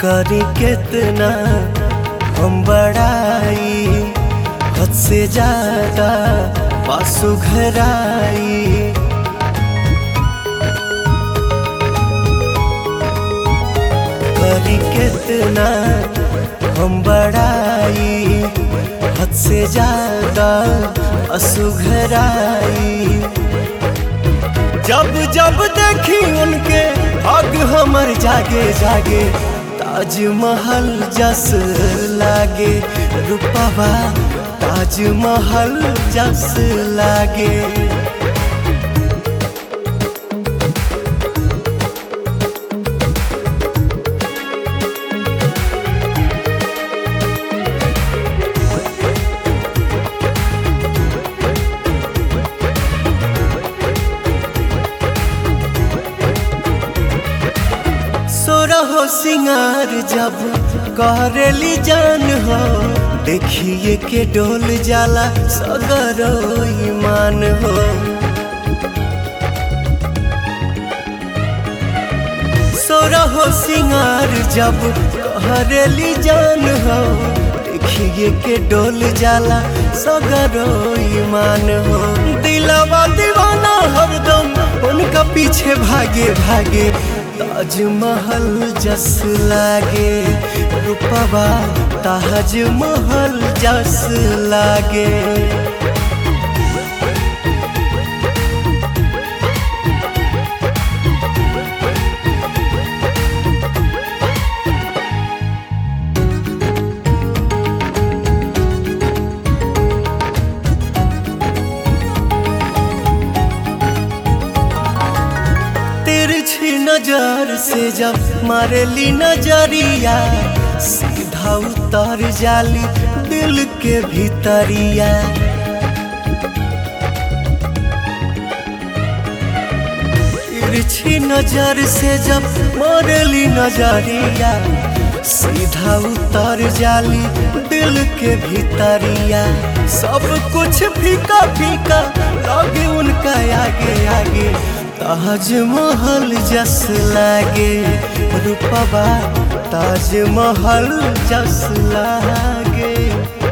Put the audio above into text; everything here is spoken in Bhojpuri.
करी कितना हम बड़ाई हद से ज्यादा पासु घराई करी कितना हम बड़ाई हद से ज्यादा असुघराई जब जब देखी उनके हग हमर जागे जागे ताजमहल जस लागे रूपवा ताजमहल जस लागे सोरहो सिंगार जब करेली जान हो देखिए के डोल जाला सगरो ईमान हो सोरहो सिंगार जब करेली जान हो देखिए के डोल जाला सगरो ईमान हो दिलवा दीवाना हरदम उनका पीछे भागे भागे ताजमहल जस लागे रूपवा ताजमहल जस लागे तिरछी नजर से जब मारेली नजरिया सीधा उतर जाली दिल के भीतरिया तिरछी नजर से जब मारेली नजरिया सीधा उतर जाली दिल के भीतरिया सब कुछ फीका फीका लगे उनका आगे आगे ताजमहल जस लागे रूपवा ताजमहल जस लागे